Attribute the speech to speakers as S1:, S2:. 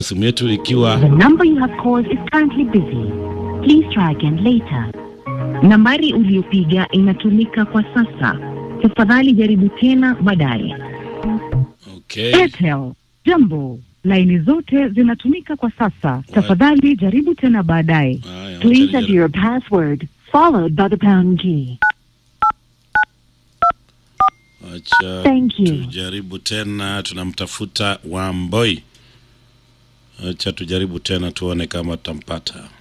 S1: simu yetu ikiwa
S2: The number you have called is currently busy. Please try again later. Nambari uliyopiga inatumika kwa sasa. Tafadhali jaribu tena baadaye.
S1: okay.
S2: Airtel, jambo. Laini zote zinatumika kwa sasa. Tafadhali jaribu tena baadaye.
S1: Haya,
S2: Please
S1: wacha
S2: enter your password followed by the pound key.
S1: Acha
S2: Thank you.
S1: tujaribu tena, tunamtafuta Wamboi. Acha tujaribu tena tuone kama tutampata.